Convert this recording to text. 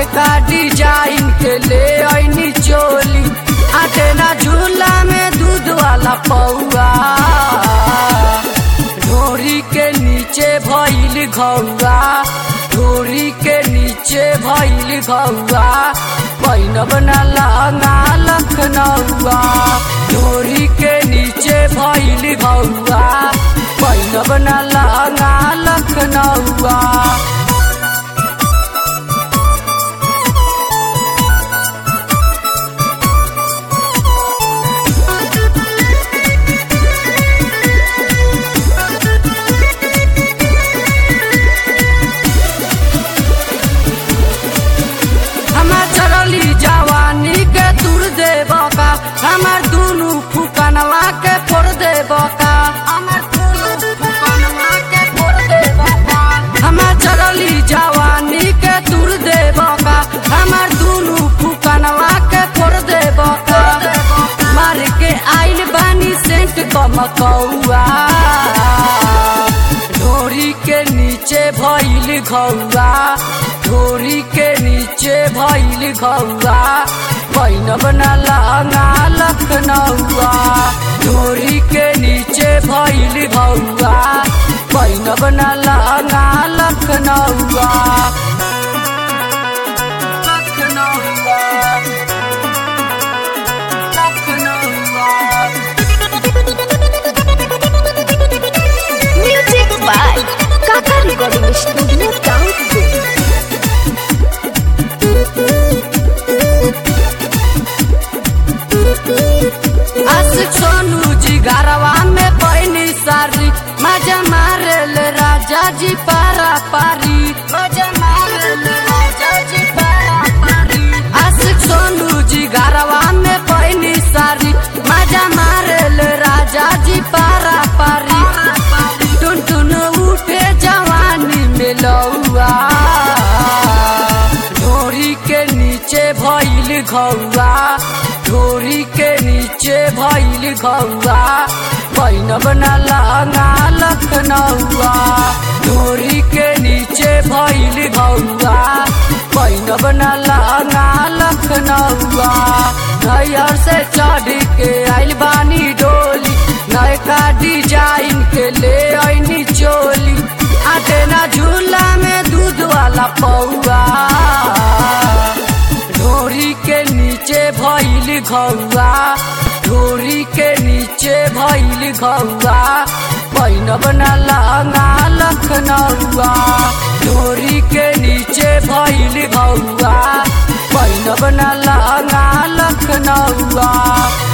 नयका डिजाइन के ले ऐनी चोली आटे ना झूला में दूध वाला पौआ ढोरी के नीचे भइल घौआ ढोरी के नीचे भइल घौआ पैनब ना लहंगा लखनऊआ ढोरी के नीचे भइल घौआ पैनब ना लहंगा लखनऊआ हमार चरली जवानी के तुर दे बका हमार दुनु फुकनवा के फोड़ दे बका हमार दुनु फुकनवा के फोड़ दे बका हमार चरली जवानी के तुर दे बका हमार दुनु फुकनवा के फोड़ दे बका मार के आइल बानी सेंट कमकौआ ढोरी के नीचे भइल घौआ ढोरी के नीचे भइल घौआ पैनब ना लहंगा लखनऊआ ढोरी के नीचे भइल घौआ पैनब ना लहंगा लखनऊआ लखनऊआ लखनऊआ Music by Kaka Recording Studio Download. आशिक सोनू जी घरवा में पैनी सारी मजा मारल राजा जी पारा पारी मजा मारल राजा जी पारा पारी आशिक सोनू जी घरवा में पैनी सारी मजा मारल राजा जी पारा पारी टुन टुन उठे जवानी में लौआ ढोरी के नीचे भइल घौआ ढोरी के नीचे भइल घौआ पैनब ना लहंगा लखनऊआ ढोरी के नीचे भइल घौआ पैनब ना लहंगा लखनऊआ नैयर से चढ़ के आइल बानी डोली नयका डिजाइन के ले ऐनी चोली आटे ना झूला में दूध वाला पौआ ढोरी के नीचे भइल घौआ ढोरी के नीचे भइल घौआ पैनब ना लहंगा लखनऊआ ढोरी के नीचे भइल घौआ पैनब ना लहंगा लखनऊआ